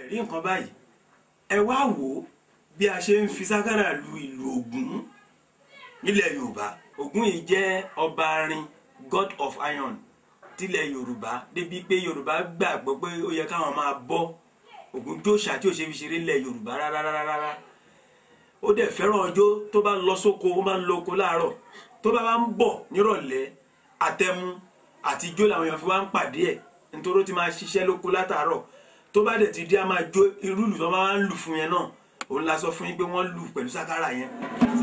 rí nǹkan báyìí ẹ wá wò ó bí a ṣe ń fi sákàrà lu ìlú Ògún nílẹ̀ Yorùbá Ògún yìí jẹ́ ọba arin god of iron tilẹ̀ Yorùbá débi pé Yorùbá gbàgbọ́ pé ó yẹ káwọn máa bọ́ Ògún jóṣà tí ò ṣe fi ṣeré nílẹ̀ Yorùbá rárá ó dẹ̀ fẹ́ràn ọjọ́ tó bá lọ sóko ó máa ń lọ oko láàárọ̀ tó bá wá ń bọ̀ nírọ̀lẹ́ àtẹmu àti ijó làwọn èèyàn fi wá ń pàdé ẹ̀ nítorí ó ti máa ṣiṣẹ́ lóko látàárọ̀ tó bá dẹ̀ ti dé a máa jó irú ìlù tó máa ń lù fún yẹn náà òun la sọ fún yín pé wọ́n lù pẹ̀lú sákàrà yẹn